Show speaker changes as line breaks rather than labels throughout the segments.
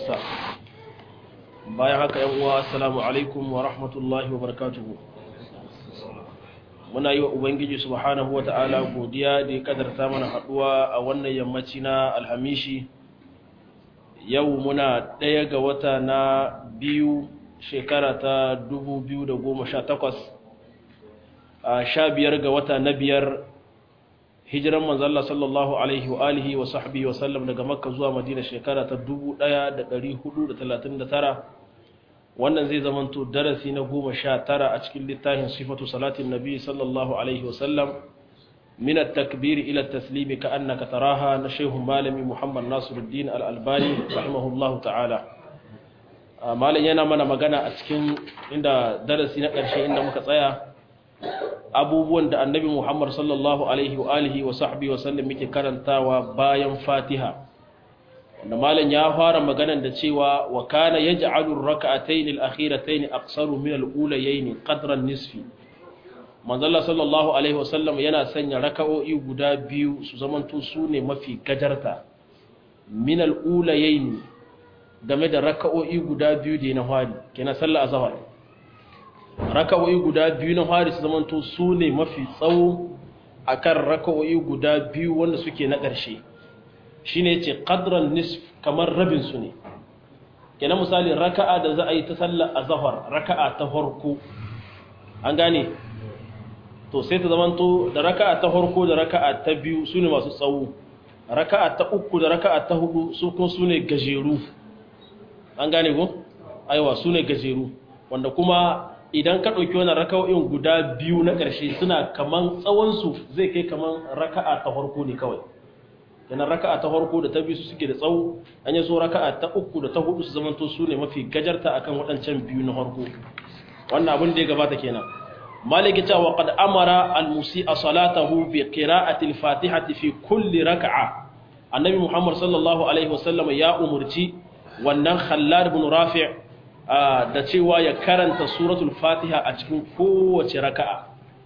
sa bayan haka yan uwa assalamu alaikum wa rahmatullahi wa barakatuhu muna yi wa ubangiji subhanahu wa ta'ala godiya da ya kadarta mana haduwa a wannan yammaci na alhamishi yau muna ɗaya ga wata na biyu shekara ta 2018 a sha biyar ga wata na biyar hijiran manzalla sallallahu alaihi wa alihi wa sahbihi wa sallam daga makka zuwa madina shekara ta 1439 wannan zai zamanto darasi na goma sha tara a cikin littafin sifatu salatin nabi sallallahu alaihi wa sallam min at-takbir ila at-taslim ka annaka taraha na shehu malami muhammad nasiruddin al-albani rahimahullahu ta'ala malam yana mana magana a cikin inda darasi na ƙarshe inda muka tsaya abubuwan da annabi Muhammad sallallahu alaihi wa alihi wa sahbihi wa sallam yake karantawa bayan Fatiha wanda malam ya fara maganan da cewa wa kana yaj'alu ar-rak'atayn al-akhiratayn aqsaru min al-ulayayn qadra an-nisfi manzalla sallallahu alaihi wa sallam yana sanya raka'o'i guda biyu su zamanto su ne mafi gajarta min al-ulayayn game da raka'o'i guda biyu da na hari kenan sallar azhar raka'o'i guda biyu na hari su zamanto su ne mafi tsawo a kan raka'o'i guda biyu wanda suke na ƙarshe shi ne ce ƙadran nisf kamar rabinsu ne kenan misali raka'a da za a yi ta sallar a zahar raka'a ta farko an gane to sai ta zamanto da raka'a ta farko da raka'a ta biyu su ne masu tsawo raka'a ta uku da raka'a ta hudu su kuma su ne gajeru an gane ko aiwa su ne gajeru wanda kuma idan ka ɗauki wani raka'o'in guda biyu na ƙarshe suna kaman tsawonsu zai kai kaman raka'a ta farko ne kawai yana raka'a ta farko da ta biyu su suke da tsawo an yi so raka'a ta uku da ta hudu su zamanto su ne mafi gajarta akan waɗancan biyu na farko wannan abin da ya gabata kenan maliki cewa qad amara al-musi'a salatahu bi qira'ati al-fatihati fi kulli raka'a annabi muhammad sallallahu alaihi wasallam ya umurci wannan khallad ibn rafi' da cewa ya karanta suratul fatiha a cikin kowace raka'a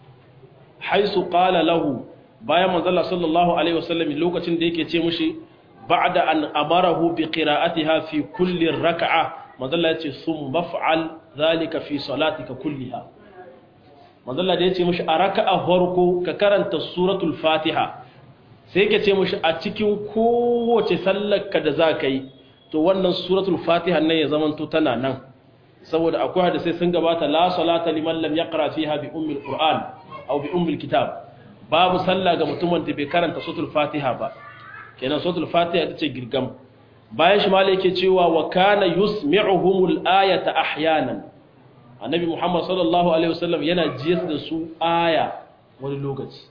haisu qala lahu bayan manzala sallallahu alaihi wasallam lokacin da yake ce mushi ba'da an amarahu bi qira'atiha fi kulli raka'a manzala ya ce sum maf'al zalika fi salatika kulliha manzala da ya ce mushi a raka'a farko ka karanta suratul fatiha sai yake ce mushi a cikin kowace sallarka da za ka yi to wannan suratul fatiha nan ya zamanto tana nan saboda akwai hadisai sun gabata la salata liman lam yaqra fiha bi ummil qur'an aw bi ummil kitab babu sallah ga mutumin da bai karanta suratul fatiha ba kenan suratul fatiha ita ce girgam bayan shi malai yake cewa wa kana yusmi'uhumul ayata ahyanan annabi muhammad sallallahu alaihi wasallam yana jiyas da su aya wani lokaci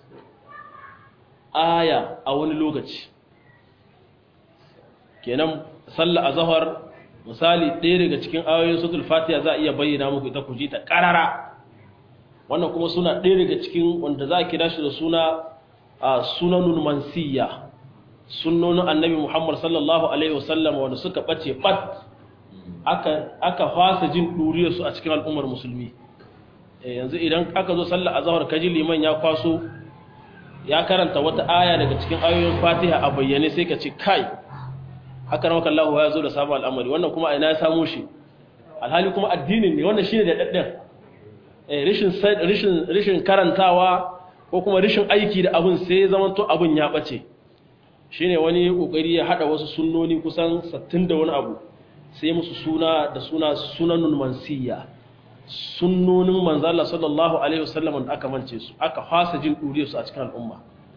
aya a wani lokaci kenan sallah azhar misali ɗaya daga cikin ayoyin suratul fatiha za a iya bayyana muku ita ku ji ta karara wannan kuma suna ɗaya daga cikin wanda za a kira shi da suna sunanun mansiya sunnonin annabi muhammad sallallahu alaihi wasallam wanda suka ɓace ɓat aka fasa jin ɗuriyarsu a cikin al'ummar musulmi yanzu idan aka zo sallar azahar kaji liman ya kwaso ya karanta wata aya daga cikin ayoyin fatiha a bayyane sai ka ce kai haka na makallahu ya zo da sabon al'amari wannan kuma a ina ya samu shi alhali kuma addinin ne wannan shi ne da ɗaɗɗen rishin karantawa ko kuma rishin aiki da abin sai ya zama to abin ya ɓace shi ne wani ƙoƙari ya haɗa wasu sunnoni kusan sattin da wani abu sai musu suna da suna sunanun mansiya sunnonin manzala sallallahu alaihi wasallam da aka mance su aka fasa jin ɗure su a cikin al'umma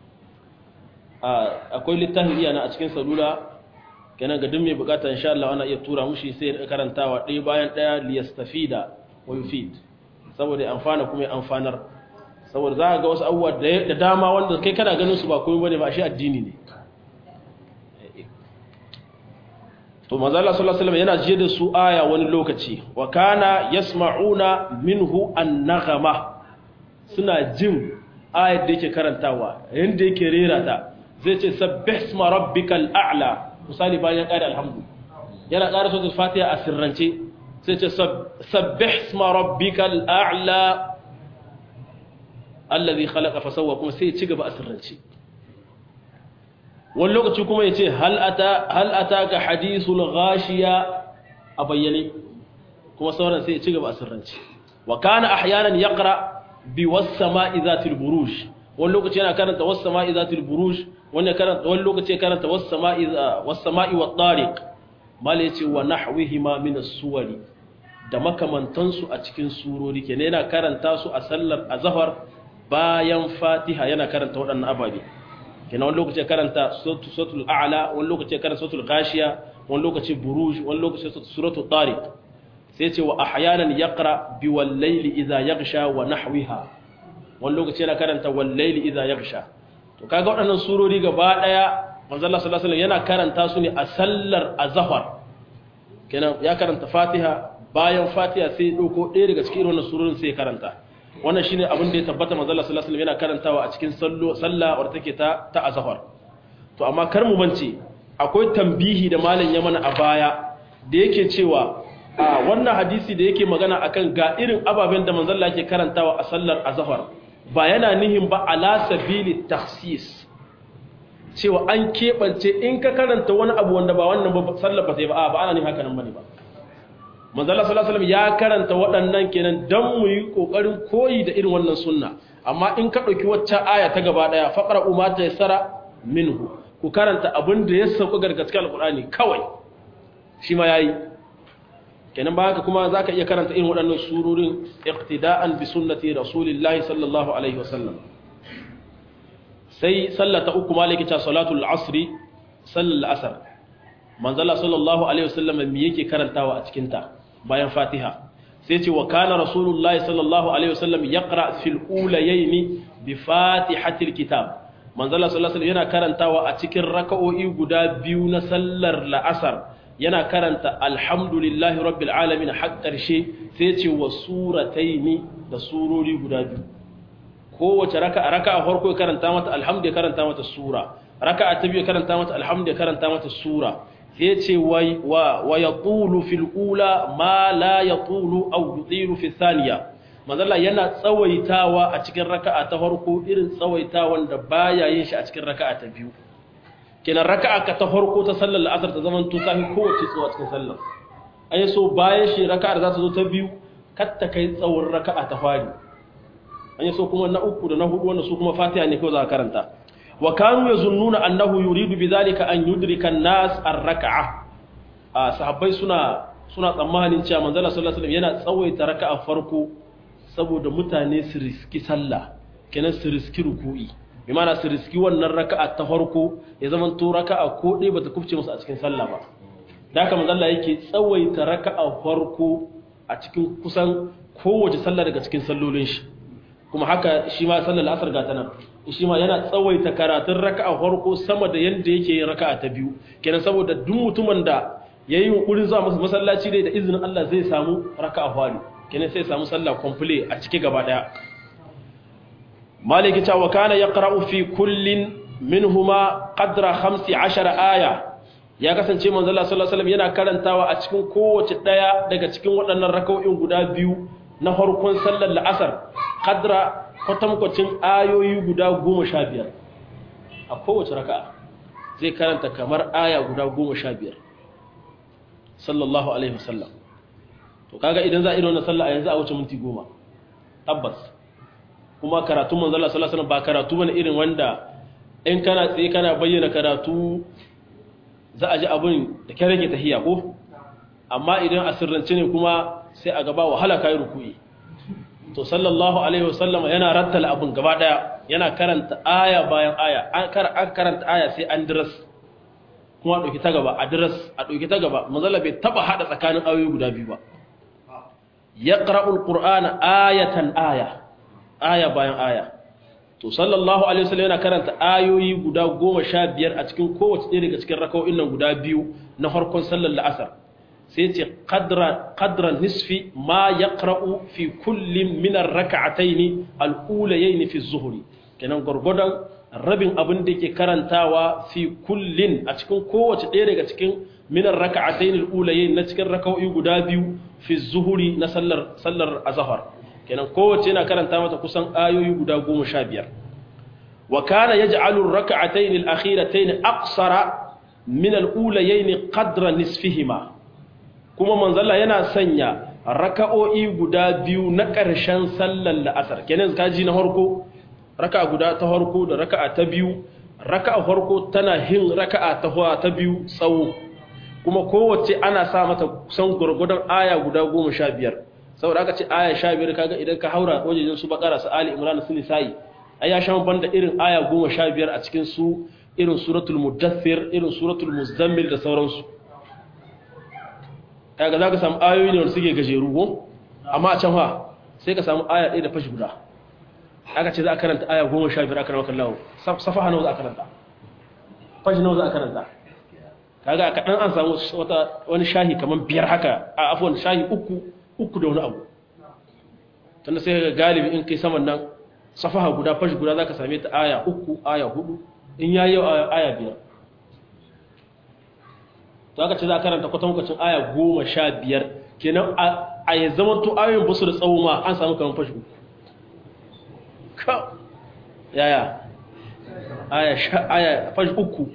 akwai littafin iya na a cikin salula kenan ga duk mai bukata insha Allah ana iya tura mushi sai ya karantawa ɗaya bayan ɗaya liyastafida wa yufid saboda ya amfana kuma ya amfanar saboda za ka ga wasu abubuwa da dama wanda kai kana ganin su ba komai bane ba shi addini ne to manzo Allah sallallahu alaihi wasallam yana jiye da su aya wani lokaci wa kana yasma'una minhu an-naghama suna jin ayar da yake karantawa yanda yake rera ta zai ce sabbih isma rabbikal a'la misali bayan ƙari alhamdu yana ƙara sautin fatiha a sirrance sai ce sabbih isma rabbikal a'la allazi khalaqa fa sawwa kuma sai ya ci gaba a sirrance wani lokaci kuma ya ce hal ataka hadithul ghashiya a bayyane kuma sauran sai ya ci gaba a sirrance wa kana ahyanan yaqra bi was-sama'i zatil buruj wani lokaci yana karanta was-sama'i zatil buruj wani karanta wani lokaci ya karanta was-sama'i was-sama'i wat-tariq mal yace wa nahwihima min as-suwari da makamantansu a cikin surori kenan yana karanta su a sallar azhar bayan fatiha yana karanta waɗannan ababe kenan wani lokaci ya karanta suratul a'la wani lokaci ya karanta suratul ghashiya wani lokaci buruj wani lokaci suratul tariq sai ce wa ahyanan yaqra bi wal layli idha yaghsha wa nahwiha wani lokaci yana karanta wal layli idha yaghsha to kaga waɗannan surori gaba daya manzo Allah sallallahu alaihi wasallam yana karanta su ne a sallar azhar kenan ya karanta fatiha bayan fatiha sai dauko ɗaya daga cikin wannan surorin sai ya karanta wannan shine abin da ya tabbata manzo Allah sallallahu alaihi wasallam yana karantawa a cikin sallo sallah wadda take ta ta azhar to amma kar mu bance akwai tambihi da malam ya mana a baya da yake cewa a wannan hadisi da yake magana akan ga irin ababen da manzo Allah yake karantawa a sallar azhar ba yana nihin ba ala sabili takhsis cewa an kebance in ka karanta wani abu wanda ba wannan ba sallar ba sai ba ba ana nihin haka nan bane ba manzala sallallahu alaihi ya karanta waɗannan kenan dan mu yi kokarin koyi da irin wannan sunna amma in ka dauki waccan aya ta gaba daya faqra umma ta yasara minhu ku karanta abin da ya sauka gargaskar alqur'ani kawai shi ma yayi kenan ba haka kuma zaka iya karanta irin waɗannan surorin iqtida'an bi sunnati rasulillahi sallallahu alaihi wasallam sai sallata uku maliki ta salatul asri sallal asr manzala sallallahu alaihi wasallam me yake karantawa a cikin ta bayan fatiha sai ce wa kana rasulullahi sallallahu alaihi wasallam yaqra fil ulayayn bi fatihatil kitab manzala sallallahu alaihi yana karantawa a cikin raka'o'i guda biyu na sallar la'asar yana karanta alhamdulillahi rabbil alamin har karshe sai ce wa surataini da surori guda biyu kowace raka'a raka'a farko karanta mata alhamdu karanta mata sura raka'a ta biyu karanta mata alhamdu karanta mata sura sai ce wa ya tulu fil ula ma la ya tulu au yutilu fi thaniya manzala yana tsawaitawa a cikin raka'a ta farko irin tsawaitawan da baya yin shi a cikin raka'a ta biyu kenan raka'a ka ta farko ta sallar la'asar ta zaman to tafi kowace tsawa cikin sallar an yi so bayan shi raka'a da za ta zo ta biyu kar ta kai tsawon raka'a ta fari an yi so kuma na uku da na hudu wanda su kuma fatiha ne kawai za ka karanta wa kanu yazunnuna annahu yuridu bidhalika an yudrika an-nas ar-rak'a sahabbai suna suna tsammanin cewa manzon sallallahu alaihi wasallam yana tsawaita raka'a farko saboda mutane su riski sallah kenan su riski ruku'i bi ma'ana su riski wannan raka'a ta farko ya zama to raka'a ko dai bata kufce musu a cikin sallah ba da haka manzon Allah yake tsawaita raka'a farko a cikin kusan kowace sallah daga cikin sallolin shi kuma haka shi ma sallar asar ga tana shi ma yana tsawaita karatun raka'a farko sama da yanda yake yin raka'a ta biyu kenan saboda duk mutumin da yayi yunkurin zuwa masa masallaci dai da izinin Allah zai samu raka'a fari kenan sai samu sallah complete a cike gaba daya maliki ta wa kana yaqra'u fi kullin minhuma qadra 15 aya ya kasance manzo Allah sallallahu alaihi wasallam yana karantawa a cikin kowace daya daga cikin waɗannan raka'o'in guda biyu na farkon sallar la'asar kadra kwatankwacin ayoyi guda goma sha biyar a kowace raka'a zai karanta kamar aya guda goma sha biyar sallallahu alaihi wasallam to kaga idan za a irin wannan sallah a yanzu a wuce minti goma tabbas kuma karatun manzala sallallahu alaihi wasallam ba karatu bane irin wanda in kana tsaye kana bayyana karatu za a ji abin da kyar rage tahiya ko amma idan a sirrance ne kuma sai a gaba wahala kai ruku'i to sallallahu alaihi wasallam yana rattala abun gaba daya yana karanta aya bayan aya an karanta aya sai an diras kuma a dauki ta gaba a diras a dauki ta gaba manzala bai taba hada tsakanin ayoyi guda biyu ba yaqra'ul qur'ana ayatan aya aya bayan aya to sallallahu alaihi wasallam yana karanta ayoyi guda 15 a cikin kowace ɗaya daga cikin raka'o'in nan guda biyu na farkon sallar la'asar sai ce qadra nisfi ma yaqra'u fi kullin min ar-rak'atayn al-ulayayn fi az-zuhri kenan gurgudan rabin abin da yake karantawa fi kullin a cikin kowace ɗaya daga cikin min ar-rak'atayn al-ulayayn na cikin raka'o'i guda biyu fi az-zuhri na sallar sallar azhar kenan kowace yana karanta mata kusan ayoyi guda 15 wa kana yaj'alu ar-rak'atayn al-akhiratayn aqsara min al-ulayayn qadra nisfihima kuma manzalla yana sanya raka'o'i guda biyu na ƙarshen sallar la'asar kenan kaji na harko raka'a guda ta harko da raka'a ta biyu raka'a harko tana hin raka'a ta ta biyu tsawo kuma kowace ana sa mata kusan gurgudan aya guda goma sha biyar saboda aka ce aya sha biyar kaga idan ka haura wajen su bakara su ali imran su nisa'i ai ya shan banda irin aya goma sha biyar a cikin su irin suratul mudaththir irin suratul muzammil da sauransu kaga zaka samu ayoyi ne wanda suke gajeru ko amma a can fa sai ka samu aya ɗaya da fashi guda aka ce za a karanta aya goma sha biyar a karanta kallahu safaha nawa za a karanta fashi nawa za a karanta kaga a kaɗan an samu wata wani shahi kamar biyar haka a afuwan shahi uku uku da wani abu tunda sai ga galibi in kai saman nan safaha guda fashi guda za ka same ta aya uku aya hudu in ya yi aya biyar to aka ce za a karanta kwatankwacin aya goma sha biyar kenan a ya zama to ayoyin basu da tsawo ma an samu kamar fashi uku ka yaya aya fashi uku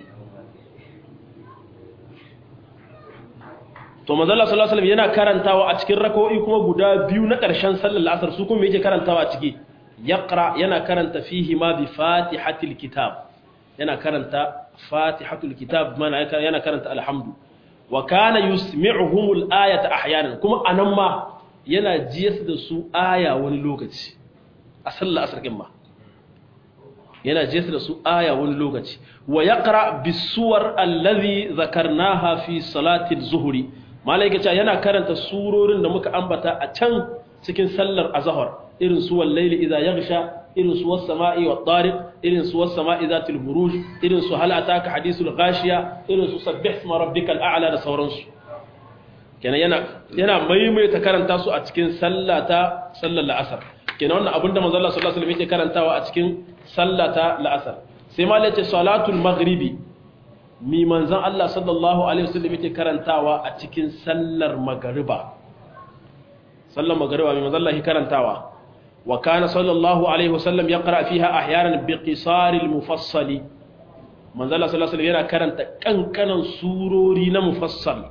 to manzala sallallahu alaihi yana karantawa a cikin rak'o'i kuma guda biyu na ƙarshen sallar asar su kuma yake karantawa a ciki yaqra yana karanta fihi ma bi fatihatil kitab yana karanta fatihatul kitab mana yana karanta alhamdu wa kana yusmi'uhumul ayata ahyanan kuma anan ma yana jiyas da su aya wani lokaci a sallar asar kin ma yana jiyas da su aya wani lokaci wa yaqra bisuwar allazi zakarnaha fi salati az-zuhri malaika ce yana karanta surorin da muka ambata a can cikin sallar azhar irin su wallaili idza yaghsha irin su was sama'i wat tariq irin su was sama'i zatil buruj irin su hal ataka hadithul ghashiya irin su sabbih isma rabbikal a'la da sauransu kenan yana yana maimaita karanta su a cikin sallata sallar la'asar kenan wannan abinda manzo Allah sallallahu alaihi wasallam yake karantawa a cikin sallata la'asar sai ma lace salatul maghribi mi manzon Allah sallallahu alaihi wasallam yake karantawa a cikin sallar magriba sallar magriba mi manzo Allah yake karantawa wa kana sallallahu alaihi wasallam yaqra fiha ahyanan bi qisaril mufassali manzo Allah sallallahu alaihi wasallam yana karanta kankanan surori na mufassal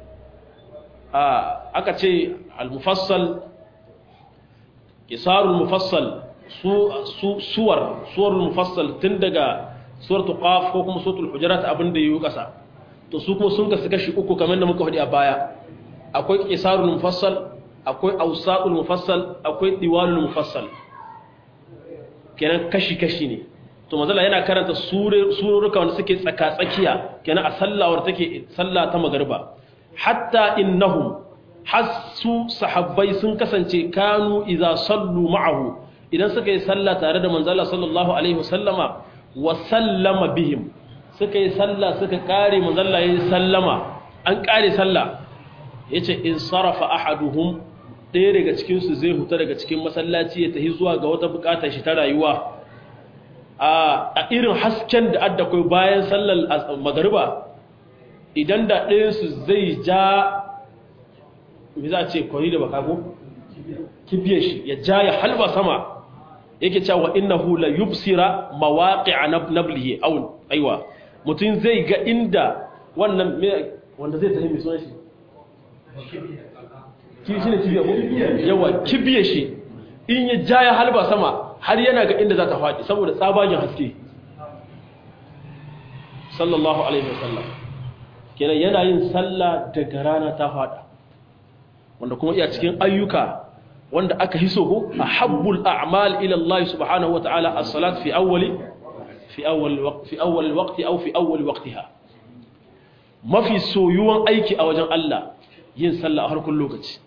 a aka ce al mufassal qisarul mufassal su suwar suwarul mufassal tun daga suratul qaf ko kuma suratul hujurat abin da yayi kasa to su kuma sun kasu kashi uku kamar da muka faɗi a baya akwai qisarul mufassal akwai awsatul mufassal akwai diwalul mufassal kenan kashi kashi ne to mazala yana karanta sururuka wanda suke tsaka tsakiya kenan a sallawar take sallah ta magariba hatta innahum hasu sahabbai sun kasance kanu idza sallu ma'ahu idan suka yi sallah tare da manzala sallallahu alaihi wasallama wa sallama bihim suka yi sallah suka kare manzala yayin sallama an kare sallah yace in sarafa ahaduhum ɗaya daga cikin su zai huta daga cikin masallaci ya tafi zuwa ga wata bukatar shi ta rayuwa a irin hasken da adda kai bayan sallar magariba idan da ɗayan su zai ja me za a ce kwari da bakago kibiyar shi ya ja ya halba sama yake cewa innahu la yubsira mawaqi'a nablihi aw aiwa mutun zai ga inda wannan wanda zai tafi mai sunan shi kibi shine kibiya ko yawa kibiye shi in ya ja ya halba sama har yana ga inda za ta faɗi saboda tsabagen haske sallallahu alaihi wasallam kenan yana yin sallah daga rana ta faɗa wanda kuma iya cikin ayyuka wanda aka hiso ko ahabbul a'mal ila Allah subhanahu wa ta'ala as-salat fi awwali fi awwal waqt fi awwal waqti aw fi awwal waqtiha mafi soyuwan aiki a wajen Allah yin sallah a harkun lokaci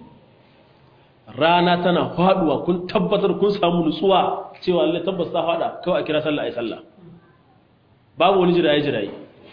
rana tana faduwa kun tabbatar kun samu nutsuwa cewa Allah tabbas ta fada kawai a kira sallah ai sallah babu wani jiraye jiraye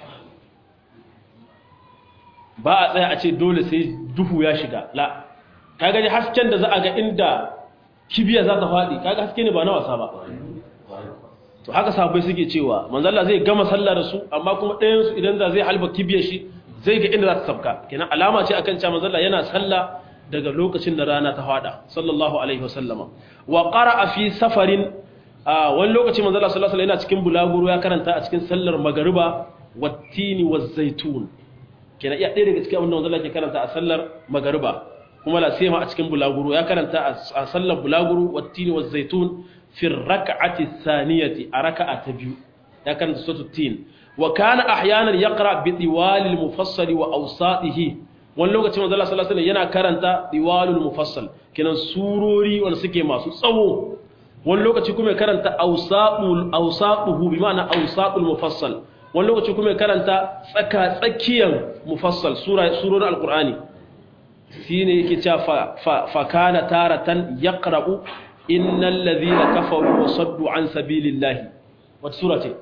ba a tsaya a ce dole sai duhu ya shiga la kaga ne hasken da za a ga inda kibiya za ta faɗi kaga haske ne ba na wasa ba to haka sahabbai suke cewa manzo Allah zai gama sallah da su amma kuma ɗayan su idan za zai halba kibiyar shi zai ga inda za ta sabka kenan alama ce akan cewa manzo Allah yana sallah daga lokacin da rana ta faɗa sallallahu alaihi wasallama wa qara'a fi safarin wani lokaci manzo Allah sallallahu alaihi yana cikin bulaguro ya karanta a cikin sallar magariba wattini waz zaitun kenan iya ɗaya daga cikin abin da manzo Allah ke karanta a sallar magariba kuma la sai ma a cikin bulaguro ya karanta a sallar bulaguro wattini wa zaitun fi rak'ati thaniyati a raka'a ta biyu ya karanta suratul tin wa kana ahyanan yaqra bi diwalil mufassal wa awsatihi wani lokacin manzo Allah sallallahu alaihi yana karanta diwalul mufassal kenan surori wanda suke masu tsawo wani lokaci kuma ya karanta awsaqul awsaquhu bi ma'ana awsaqul mufassal wani lokaci kuma ya karanta tsaka tsakiyan mufassal sura surorin alqur'ani shine yake cewa fa kana taratan yaqra'u innal ladhina kafaru wa saddu an sabilillahi wata sura ce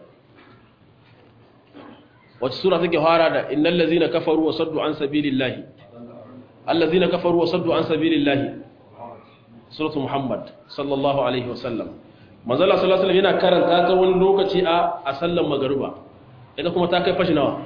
wata sura take fara da innal ladhina kafaru wa saddu an sabilillahi allazina kafaru wa saddu an sabilillahi suratu muhammad sallallahu alaihi wasallam manzo Allah sallallahu alaihi yana karanta ta wani lokaci a a sallan magruba ita kuma ta kai fashi nawa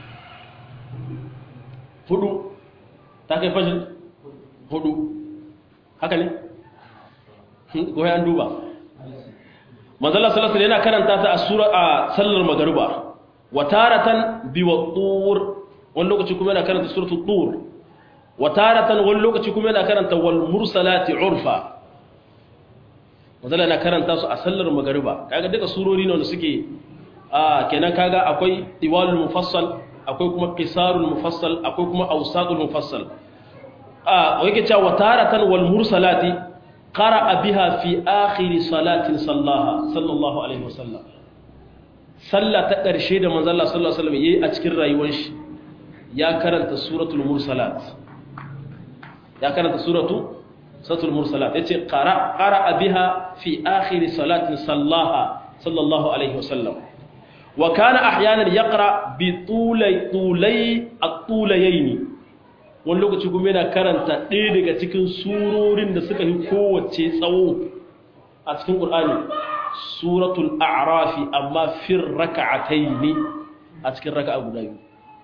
hudu ta kai fashi hudu haka ne ko ya duba manzo Allah sallallahu alaihi yana karanta ta a sura a sallar magruba wa taratan bi wattur wani lokaci kuma yana karanta suratul tur wa taratan wani lokaci kuma yana karanta wal mursalati urfa wanda yana karanta su a sallar magariba kaga duka surori ne wanda suke a kenan kaga akwai diwalul mufassal akwai kuma qisarul mufassal akwai kuma awsatul mufassal a yake cewa wa taratan wal mursalati qara'a biha fi akhir salatin sallaha sallallahu alaihi wasallam sallah ta ƙarshe da manzo Allah sallallahu alaihi wasallam yayi a cikin rayuwar shi ya karanta suratul mursalat ya karanta suratu suratul mursalat yace qara qara biha fi akhir salatin sallaha sallallahu alaihi wasallam wa kana ahyanan yaqra bi tulay tulay at-tulayayn wani lokaci kuma yana karanta ɗaya daga cikin surorin da suka yi kowace tsawo a cikin qur'ani suratul a'rafi amma fir raka'ataini a cikin raka'a guda biyu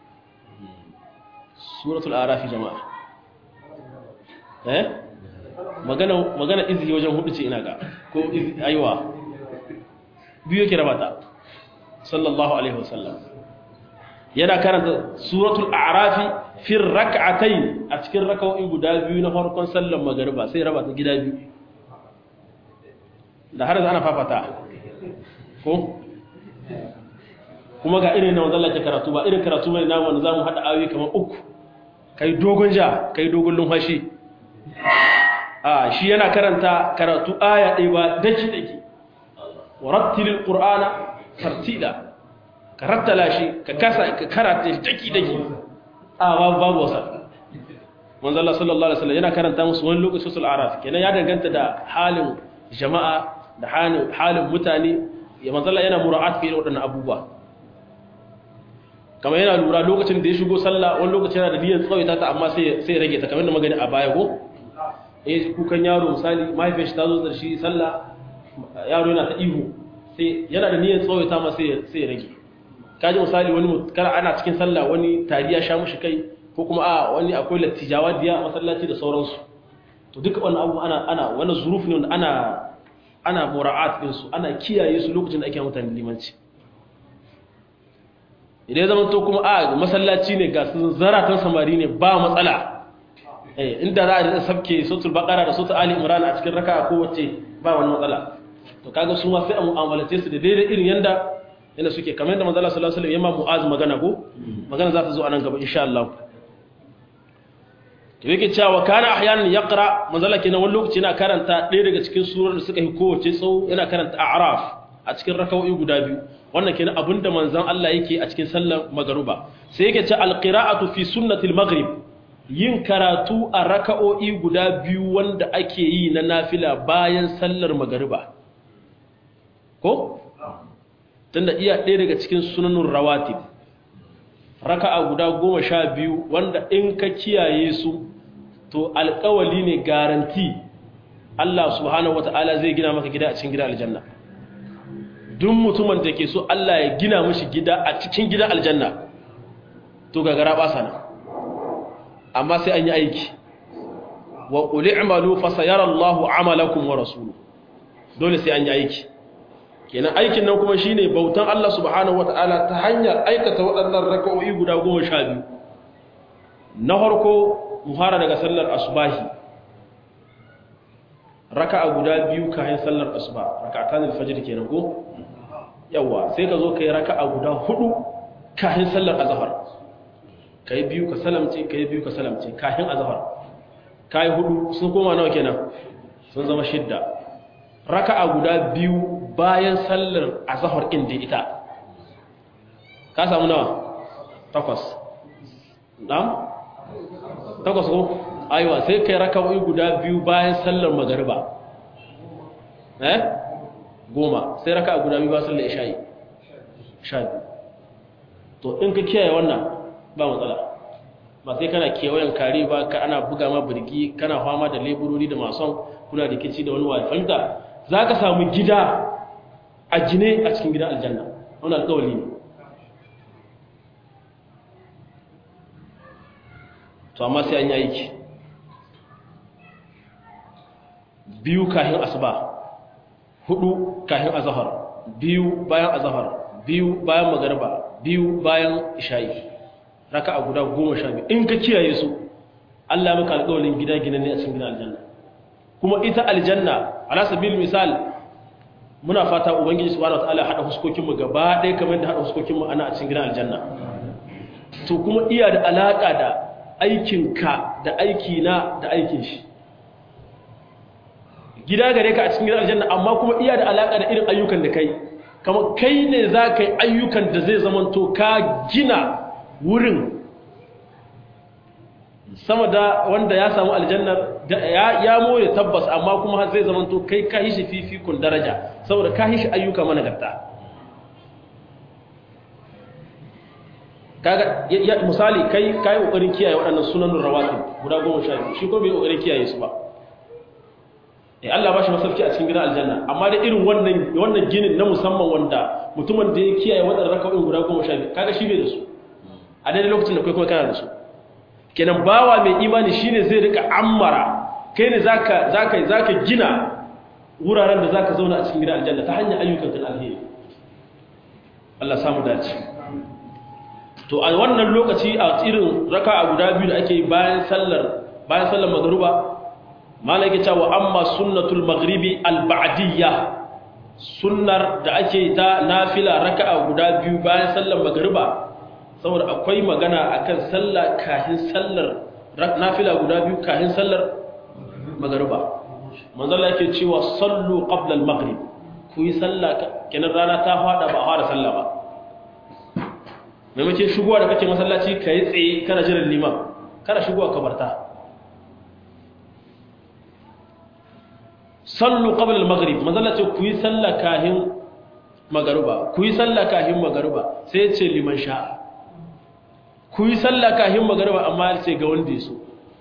suratul a'rafi jama'a eh magana magana izhi wajen hudu ce ina ga ko izhi aiwa biyu yake rabata sallallahu alaihi wasallam yana karanta suratul a'rafi fir raka'atayn a cikin raka'o'i guda biyu na farkon sallar magariba sai rabata gida biyu da har ana fafata ko kuma ga irin na wanzan ke karatu ba irin karatu mai namu wanda za mu haɗa ayoyi kamar uku kai dogon ja kai dogon lumfashi a shi yana karanta karatu aya ɗaya ba daki daki wa rattilil qur'ana tartila ka rattala shi ka kasa ka karata shi daki daki a babu babu wasa manzo Allah sallallahu alaihi wasallam yana karanta musu wani lokaci sul araf kenan ya danganta da halin jama'a da halin mutane ya manzala yana mura'at fiye da waɗannan abubuwa kamar yana lura lokacin da ya shigo sallah wani lokacin yana da niyyar tsawaita ta amma sai rage ta kamar da magani a baya ko eh kukan yaro misali mahaifiyar shi ta zo da shi sallah yaro yana ta ihu sai yana da niyyar tsawaita ma sai ya rage kaji misali wani kar ana cikin sallah wani tariya sha mushi kai ko kuma a wani akwai lattijawa diya masallaci da sauransu to duka wannan abu ana ana wani zuruf ne ana ana mura'at ɗinsu ana kiyaye su lokacin da ake mutane limanci idan zama to kuma a masallaci ne ga zaratan samari ne ba matsala inda za a da sabke sotul bakara da sotul ali imran a cikin raka ko wacce ba wani matsala to kaga su ma sai a mu'amalace su da daidai irin yanda yanda suke kamar yadda manzo Allah sallallahu alaihi wasallam yamma mu'az magana ko magana za ta zo a nan gaba insha Allah to yake cewa kana ahyanan yaqra manzala kenan wani lokaci yana karanta ɗaya daga cikin surar da suka yi kowace tsawo yana karanta a'raf a cikin raka'o'i guda biyu wannan kenan abinda manzon Allah yake a cikin sallar magruba sai yake cewa alqira'atu fi sunnatil maghrib yin karatu a raka'o'i guda biyu wanda ake yi na nafila bayan sallar magruba ko tunda iya ɗaya daga cikin sunanun rawatib raka'a guda goma sha biyu wanda in ka kiyaye su to alƙawali ne garanti Allah subhanahu wata'ala zai gina maka gida a cikin gida aljanna duk mutumin da ke so Allah ya gina mishi gida a cikin gida aljanna to gagara ba sana amma sai an yi aiki wa qul i'malu fa sayara Allahu 'amalakum wa rasuluhu dole sai an yi aiki kenan aikin nan kuma shine bautan Allah subhanahu wata'ala ta hanyar aikata waɗannan raka'o'i guda 12 na harko mu fara daga sallar asubahi raka'a guda biyu kayan sallar asuba raka'atan alfajr kenan ko yawa sai ka zo kai raka'a guda hudu kayan sallar azhar kai biyu ka salamce kai biyu ka salamce kayan azhar kai hudu sun koma nawa kenan sun zama shidda raka'a guda biyu bayan sallar azhar inda ita ka samu nawa takwas na'am takwas ko aiwa sai kai raka'o'i guda biyu bayan sallar magariba eh goma sai raka'a guda biyu bayan sallar isha'i sha biyu to in ka kiyaye wannan ba matsala ba sai kana kewayen kare ba ka ana buga ma birgi kana fama da leburori da mason kuna da kici da wani wafanta za ka samu gida a jine a cikin gidan aljanna wani alkawali ne to amma sai an yi aiki biyu kahin asuba hudu kahin azahar biyu bayan azahar biyu bayan magarba biyu bayan isha'i raka a guda goma sha biyu in ka kiyaye su Allah maka alƙawarin gida gina ne a cikin gidan aljanna kuma ita aljanna ala sabil misal muna fata ubangiji subhanahu wataala hada huskokin mu gaba ɗaya kamar da hada huskokin mu ana a cikin gidan aljanna to kuma iya da alaka da aikin ka da aiki na da aikin shi gida gare ka a cikin gidan aljanna amma kuma iya da alaka da irin ayyukan da kai kamar kai ne za ka yi ayyukan da zai zamanto ka gina wurin sama da wanda ya samu aljannar ya more tabbas amma kuma zai zamanto kai ka yi shi fifikun daraja saboda ka yi shi ayyuka managarta kaga misali kai kai kokarin kiyaye waɗannan sunan rawatib guda 12 shi ko bai kokarin kiyaye su ba eh Allah ba shi masauki a cikin gidan aljanna amma da irin wannan wannan ginin na musamman wanda mutumin da ya kiyaye waɗannan raka'o'in guda 12 kaga shi bai da su a daidai lokacin da kai kuma kana da su kenan bawa mai imani shine zai rika ammara kai ne zaka zaka zaka gina wuraren da zaka zauna a cikin gidan aljanna ta hanyar ayyukan kan alheri Allah samu dace to a wannan lokaci a irin raka'a guda biyu da ake bayan sallar bayan sallar magruba malaka cewa amma sunnatul maghribi al-ba'diyya sunnar da ake ta nafila raka'a guda biyu bayan sallar magruba saboda akwai magana akan sallah kahin sallar nafila guda biyu kahin sallar magruba manzala yake cewa sallu qabla al-maghrib ku yi sallah kenan rana ta fada ba fara sallah ba maimakon shigowa da kake masallaci ka yi tsaye kana jiran liman kana shigowa kabarta sallu qabla al-maghrib manzala ce ku yi sallah kahin magaruba ku yi sallah kahin magaruba sai ya ce liman sha'a ku yi sallah kahin magariba amma ce ga wanda ya so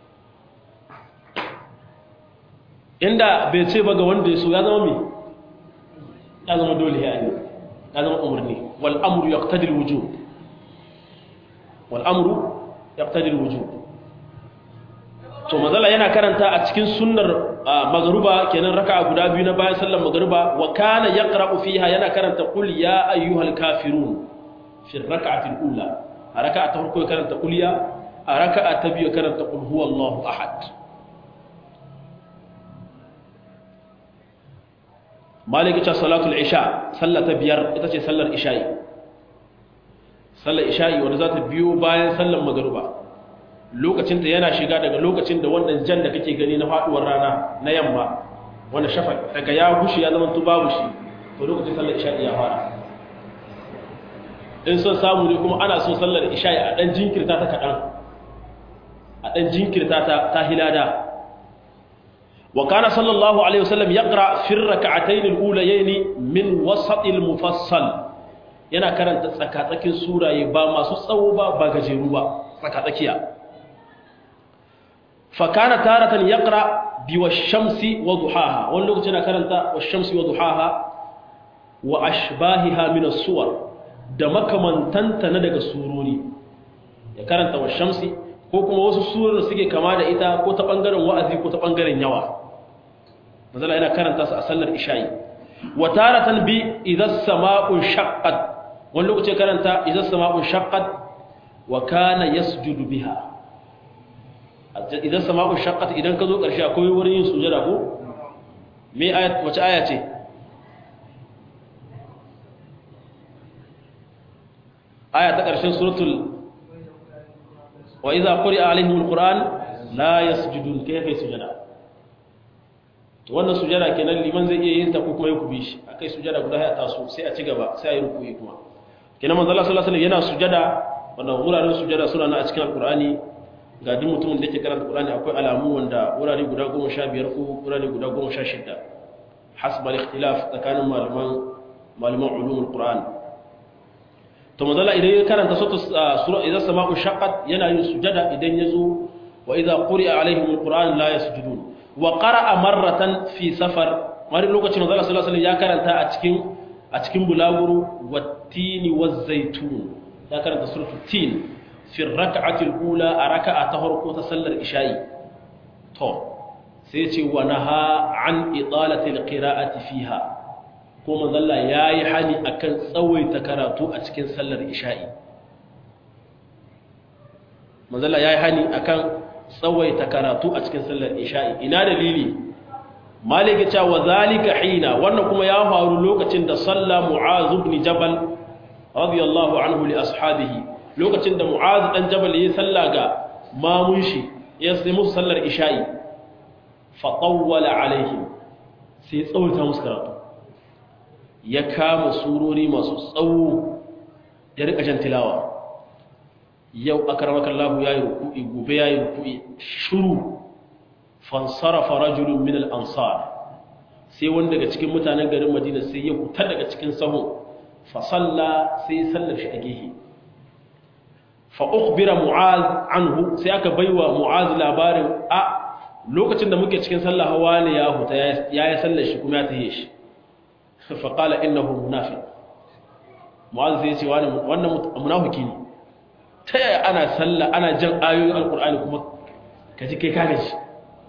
inda bai ce ba ga wanda ya so ya zama me ya zama dole ya yi ya zama umarni wal amru yaqtadi al wujub wal amru yaqtadi al wujub to mazala yana karanta a cikin sunnar magruba kenan raka'a guda biyu na bayan sallar magruba wa kana yaqra'u fiha yana karanta qul ya ayyuhal kafirun fi rak'ati al-ula a raka'a ta farko ya karanta kuliya a raka'a ta biyu ya karanta qul huwallahu ahad malik ta salatul isha sallah ta biyar ita ce sallar isha'i sallar isha'i wanda za ta biyo bayan sallar magruba lokacin ta yana shiga daga lokacin da wannan jan da kake gani na faduwar rana na yamma wanda shafa daga ya gushi ya zama tu babu shi to lokacin sallar isha'i ya fara in son samu ne kuma ana son sallar isha'i a ɗan jinkirta ta kaɗan a ɗan jinkirta ta ta hilada wa kana sallallahu alaihi wasallam yaqra fi rak'atayn al-ulayayn min wasat al-mufassal yana karanta tsakatsakin suraye ba masu tsawo ba ba gajeru ba tsakatsakiya fa kana taratan yaqra bi wash-shamsi wa duhaha wani lokaci yana karanta wash-shamsi wa duhaha wa ashbahiha min as-suwar da makamantanta na daga surori ya karanta wa shamsi ko kuma wasu surar da suke kama da ita ko ta bangaren wa'azi ko ta bangaren yawa mazala yana karanta su a sallar isha'i wa taratan bi idza sama'u shaqqat wani lokaci karanta idza sama'u shaqqat wa kana yasjudu biha idan sama'u shaqqat idan ka zo ƙarshe akwai wurin yin sujada ko me ayat wace aya ce aya ta ƙarshen suratul wa idza quri'a alaihim alquran la yasjudun kayfa sujada to wannan sujada kenan liman zai iya yin ta ko kuma ya kubi shi akai sujada guda ya taso sai a ci gaba sai a yi rukuyi kuma kenan manzo Allah sallallahu alaihi wasallam yana sujada wannan wuraren sujada suna na a cikin alqur'ani ga duk mutumin da yake karanta alqur'ani akwai alamu wanda wurare guda 15 ko wurare guda 16 hasba al-ikhtilaf tsakanin malaman malaman ulumul qur'an to manzo Allah idan ya karanta sura idza sama'u shaqqat yana yin sujada idan yazo wa idza quri'a alaihim alquran la yasjudun wa qara'a marratan fi safar wani lokacin manzo Allah sallallahu alaihi wasallam ya karanta a cikin a cikin bulaguro wattini waz-zaytun ya karanta suratul tin fi rak'ati al-ula a raka'a ta farko ta sallar isha'i to sai ce wa naha an idalati al-qira'ati fiha ko manzalla ya yi hani a kan tsawaita karatu a cikin sallar isha'i manzalla ya yi hani a kan tsawaita karatu a cikin sallar isha'i ina dalili maliki cewa zalika hina wannan kuma ya faru lokacin da salla mu'az ibn jabal radiyallahu anhu li ashabihi lokacin da mu'az dan jabal yayi salla ga mamun shi ya sai musu sallar isha'i fa tawwala alaihim sai tsawaita musu karatu ya kama surori masu tsawo ya rika jan tilawa yau akaramakan lahu ya yi ruku'i gobe ya yi ruku'i shuru fansarafa rajulun min al'ansar sai wani daga cikin mutanen garin madina sai ya hutar daga cikin sahun fasalla sai ya sallar shi a gehe fa'ukbira mu'az anhu sai aka baiwa mu'az labarin a lokacin da muke cikin sallah hawa ne ya huta ya yi sallar shi kuma ya tahe shi faƙala innahu munafiq mu'az sai ce wannan munafiki ne ta yaya ana sallah ana jan ayoyin alkur'ani kuma ka ji kai kaga shi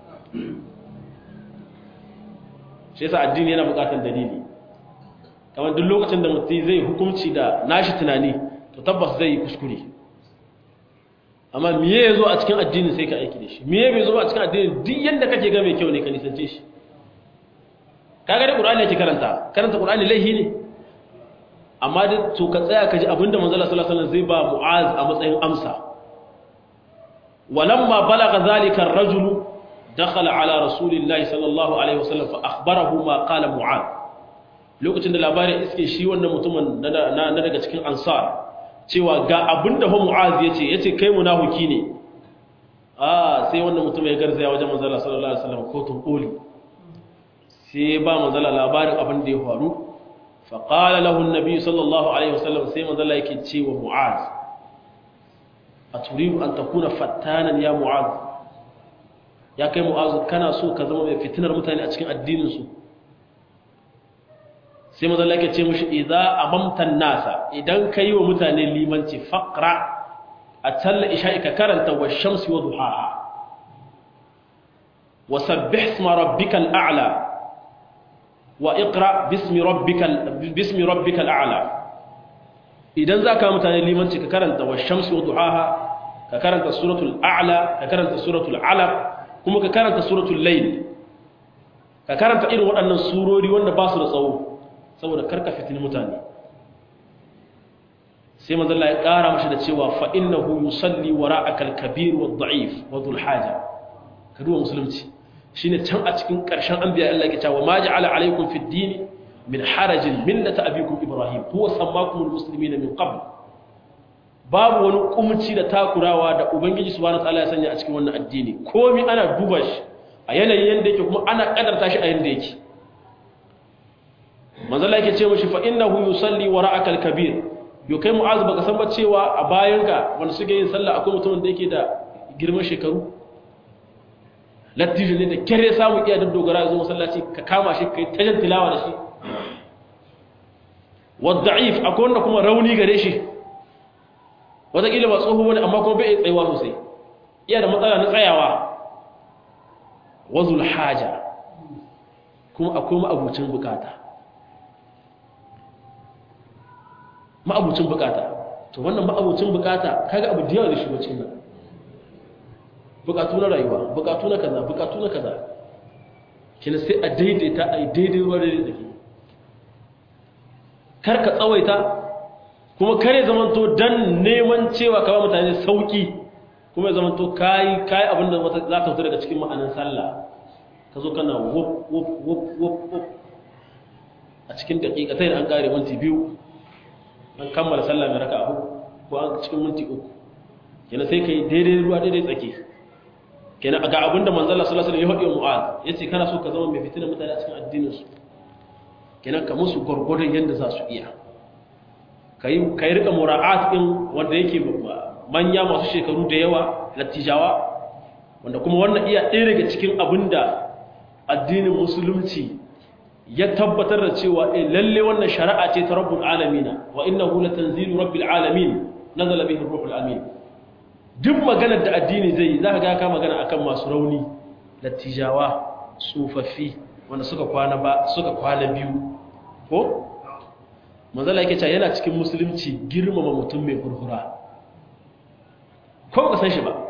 shi yasa addini yana buƙatar dalili kamar duk lokacin da mutum zai hukunci da nashi tunani to tabbas zai yi kuskure amma miye ya zo a cikin addini sai ka aiki da shi miye bai zo a cikin addini duk yadda kake ga mai kyau ne ka nisance shi kaga da qur'ani yake karanta karanta qur'ani laihi ne amma da to ka tsaya ka ji abinda manzo Allah sallallahu alaihi wasallam zai ba mu'az a matsayin amsa walamma balagha zalika ar-rajul dakhala ala rasulillahi sallallahu alaihi wasallam fa akhbarahu ma qala mu'az lokacin da labarin iske shi wannan mutumin na daga cikin ansar cewa ga abinda fa mu'az yace yace kai munafiki ne ah sai wannan mutum ya garzaya wajen manzo Allah sallallahu alaihi wasallam ko tun koli sai ba manzala labarin abin da ya faru faƙala lahun nabi sallallahu alaihi wasallam sai manzala yake ce wa mu'az a turibu an ta kuna fattanan ya mu'az ya kai mu'az kana so ka zama mai fitinar mutane a cikin addininsu sai manzala yake ce mashi idza amamtan nasa idan ka yi wa mutane limanci faƙra a talla isha'i ka karanta wa shamsi wa duhaha wa sabbih isma rabbikal a'la wa bismi rabbikal bismi rabbikal a'la idan zaka mutane limanci ka karanta wa shamsi wa duhaha ka karanta suratul a'la ka karanta suratul alaq kuma ka karanta suratul layl ka karanta irin waɗannan surori wanda ba su da tsawo saboda karka fitin mutane sai manzo Allah ya ƙara mashi da cewa fa innahu yusalli wara'aka al-kabir wa ad-da'if wa dhul haja ka duba musulunci shine can a cikin ƙarshen anbiya Allah ya cewa ma ja'ala alaykum fid din min harajin millata abikum ibrahim huwa sammakum al-muslimina min qabl babu wani kumci da takurawa da ubangiji subhanahu wataala ya sanya a cikin wannan addini komai ana duba shi a yanayin yanda yake kuma ana kadarta shi a yanda yake manzo Allah yake ce mishi fa innahu yusalli wara'aka al-kabir yo kai mu'az baka san ba cewa a bayanka wanda suke yin sallah akwai mutumin da yake da girman shekaru lattijo ne da kyare samu iya dogara ya zo masallaci ka kama shi kai tajan tilawa da shi wadda'if akwai wanda kuma rauni gare shi wataƙila ba tsoho wani amma kuma bai tsayawa sosai iya da matsala na tsayawa wazul haja kuma akwai ma'abucin bukata ma'abucin bukata to wannan ma'abucin bukata kaga abu da yawa da shigo cikin nan bukatu na rayuwa bukatu na kaza bukatu na kaza kina sai a daidaita a daidai ruwa daidai da ke kar ka tsawaita kuma kare zamanto dan neman cewa ka ba mutane sauki kuma ya zamanto kayi kayi abin da za ta fito daga cikin ma'anin sallah ka zo kana wop wop wop wop wop a cikin daƙiƙa sai an ƙare minti biyu an kammala sallah mai raka abu ko an cikin minti uku kenan sai ka yi daidai ruwa daidai tsaki kenan ga abin da manzala sallallahu alaihi wasallam ya faɗi wa mu'az yace kana so ka zama mai fitina mutane a cikin addinin su kenan ka musu gurgurdan yanda za su iya kai kai rika mura'at din wanda yake manya masu shekaru da yawa lattijawa wanda kuma wannan iya ɗaya daga cikin abin da addinin musulunci ya tabbatar da cewa eh lalle wannan shari'a ce ta rabbul alamin wa innahu latanzilu rabbil alamin nazala bihi ruhul amin duk maganar da addini zai yi zaka ga ka magana akan masu rauni lattijawa tsofaffi wanda suka kwana ba suka kwana biyu ko manzala yake cewa yana cikin musulunci girmama mutum mai furfura ko ka san shi ba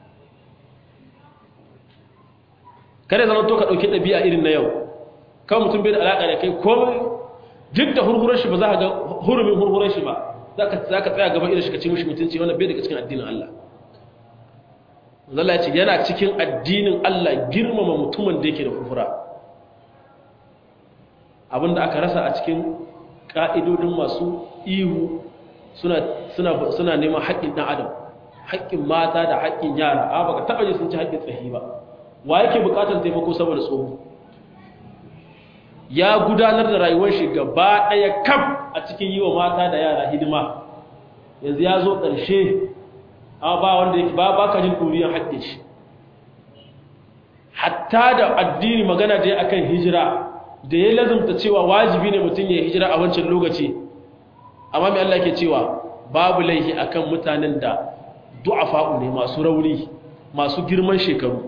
kare zama to ka dauki dabi'a irin na yau kawai mutum bai da alaƙa da kai komai duk da hurhurar shi ba za ka ga hurumin hurhurar shi ba za ka tsaya gaban irin shi ka ce mishi mutunci wannan bai daga cikin addinin Allah Allah ya ce yana cikin addinin Allah girmama mutumin da yake da hurhura abinda aka rasa a cikin ƙa'idodin masu ihu suna neman haƙƙin ɗan adam haƙƙin mata da haƙƙin yara a baka taɓa ji sun ci haƙƙin tsahi ba wa yake buƙatar taimako saboda tsoho ya gudanar da rayuwar shi gaba ɗaya kam a cikin yi wa mata da yara hidima yanzu ya zo ƙarshe amma ba wanda yake ba ba ka jin ɗuriyar haƙƙin shi hatta da addini magana da ya akan hijira da ya lazumta cewa wajibi ne mutum ya hijira a wancan lokaci amma mai Allah ke cewa babu laihi akan mutanen da du'afa'u ne masu rauni masu girman shekaru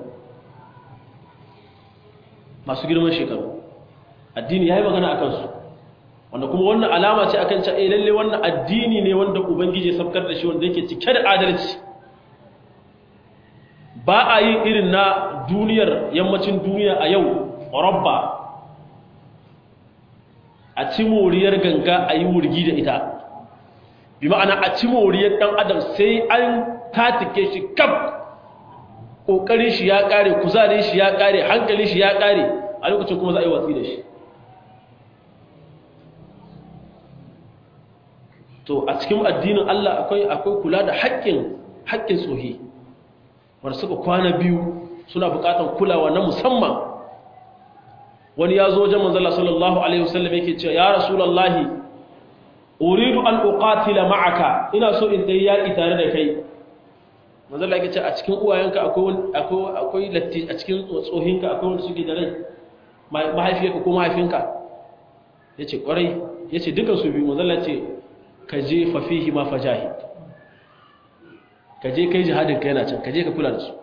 masu girman shekaru addini ya yi magana a kansu wanda kuma wannan alama ce akan ca eh lalle wannan addini ne wanda ubangiji ya sabkar da shi wanda yake cike da adalci ba a yi irin na duniyar yammacin duniya a yau rabba a ci moriyar ganga a yi wurgi da ita bi ma'ana a ci moriyar ɗan adam sai an tatike shi kaf ƙoƙarin shi ya ƙare kuzarin shi ya ƙare hankalin shi ya ƙare a lokacin kuma za a yi watsi da shi to a cikin addinin Allah akwai akwai kula da haƙƙin haƙƙin tsohi wanda suka kwana biyu suna buƙatar kulawa na musamman wani ya zo wajen manzala sallallahu alaihi wasallam yake cewa ya rasulullahi uridu an uqatila ma'aka ina so in dai yaki tare da kai manzala yake cewa a cikin uwayenka akwai akwai akwai latti a cikin tsohinka akwai wanda suke da rai mahaifiyarka ko mahaifinka yace kwarai yace dukan su biyu manzala ce ka je fa fihi ma fajahid ka je kai jihadin ka yana can ka je ka kula da su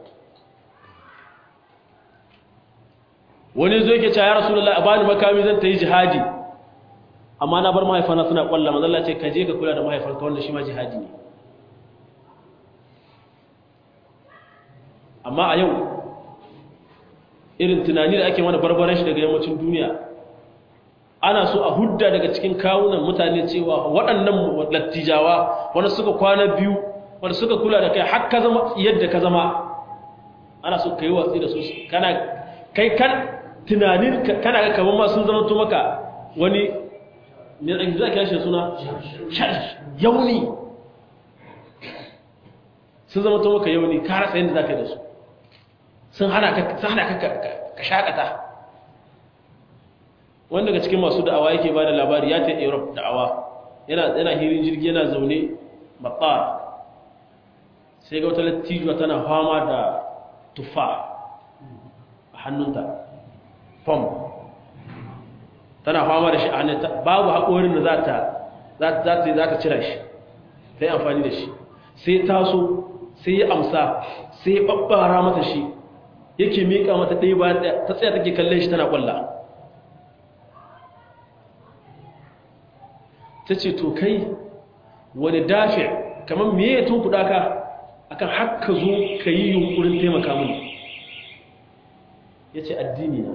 wani zo yake cewa ya rasulullahi a bani makami zan ta yi jihadi amma na bar mahaifana suna kwalla manzalla ce ka je ka kula da mahaifanka wanda shi ma jihadi ne amma a yau irin tunani da ake mana barbaran shi daga yammacin duniya ana so a hudda daga cikin kawunan mutane cewa waɗannan lattijawa wanda suka kwana biyu wanda suka kula da kai har ka zama yadda ka zama ana so ka yi watsi da su kana kai kan tunanin kana ga kamar ma sun zama to maka wani me ake za ka shi suna yauni sun zama to maka yauni ka rasa yadda za ka yi da su sun hana ka sun hana ka ka shakata wanda daga cikin masu da'awa yake ba da labari ya ta Europe da'awa yana yana hirin jirgi yana zaune matsar sai ga wata lattijuwa tana fama da tufa a hannunta fom tana fama da shi a hannunta babu haƙorin da za ta za ta cira shi ta yi amfani da shi sai taso sai ya amsa sai ya ɓaɓɓara mata shi yake miƙa mata ɗaya bayan ɗaya ta tsaya take kallon shi tana ƙwalla ta ce to kai wani dafi kamar me ya tun kuɗa ka akan haka zo ka yi yunkurin taimaka mini ya ce addini na